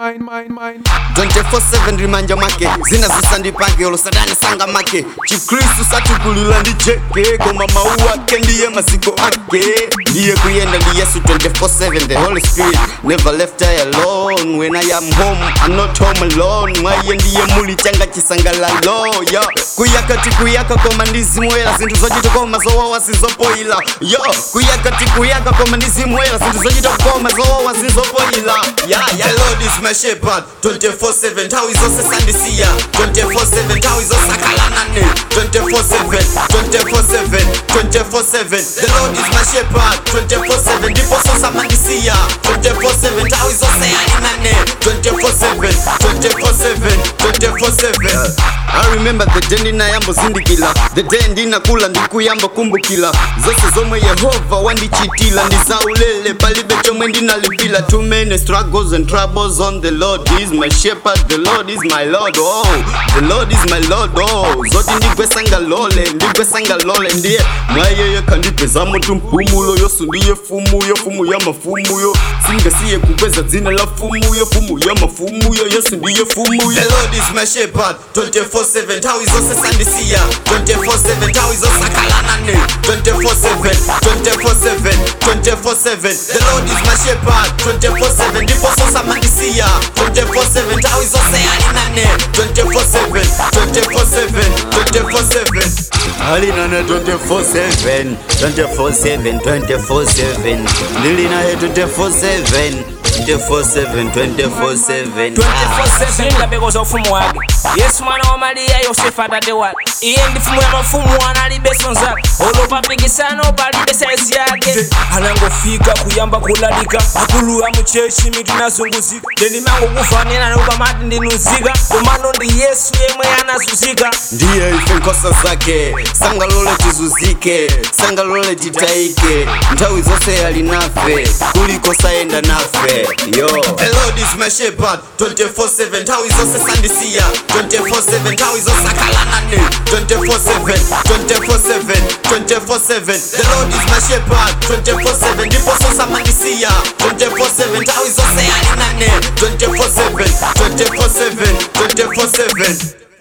24/7 rimanja make zinazusandipake olosadani sanga make chikristu satukulila ndi jeke koma mawu ake ndiye maziko ake ndiye kuyenda ndi yesu 24/7 the holy spirit never left I alone when I am home I'm not home alone mwaye ndiye muli changa chisangalalo yo kuyakati kuyaka koma ndizimwera zinthu zochita koma zowawa sizopoila yo kuyakati kuyaka koma ndizimwera zinthu zochita koma zowawa sizopoila ya ya lord is my shepherd 24/7 nthawi zonse sandisiya 24/7 nthawi zonse akhala nane 24/7 24/7 24/7 the lord is my shepherd 24/7 ndipo sosamandisiya 24/7 nthawi zonse ali nane 24/7 24/7 24/7 I remember the day ndinayambozindikila the day ndinakula ndikuyamba kumbukila zonse zomwe yehova wandichitila ndizaulele palibe chomwe ndinalipila too many struggles and troubles on the lord He is my shepherd the lord is my lord oh the lord is my lord oh zoti ndigwesangalole ndigwesangalole ndiye mwayeye kandipezamo tumpumulo yosu ndiye fumu yo fumu ya mafumu yo singasiye kukweza dzina la fumu yo fumu ya mafumu yo yesu ndiye fumu yo the lord is my shepherd 24/7 nthawi zonse sandisiya 24/7 nthawi zonse akhala nane 24/7 24/7 24/7 the lord is my shepherd 24/7 ndipo sosamandisiya 24/7 nthawi zonse ali nane 24/7 24/7 24/7 ali nane 24/7 24/7 24/7 ndili naye 24/7 24/7 24/7 24/7 ngabekoza ufumu wake yesu mwana wa mariya yosefu atate wake iye ndi mfumu ya mafumu analibeso zake olopapikisano palibe saizi yake anangofika kuyamba kulalika akuluya muchechi mitu inazunguzika ndenimango kufanena nokupamati ndinuzika komano ndi yesu yemwe anazuzika ndiye ife nkhosa zake sangalole tizuzike sangalole titaike nthawi zonse ali nafe kuliko sayenda nafe yo the lord is my shepherd 24/7 nthawi zonse sandisiya 24/7 nthawi zonse akhala nane 24/7 24/7 24/7 the lord is my shepherd 24/7 ndipo sosamandisiya 24/7 nthawi zonse ali nane 24/7 24/7 24/7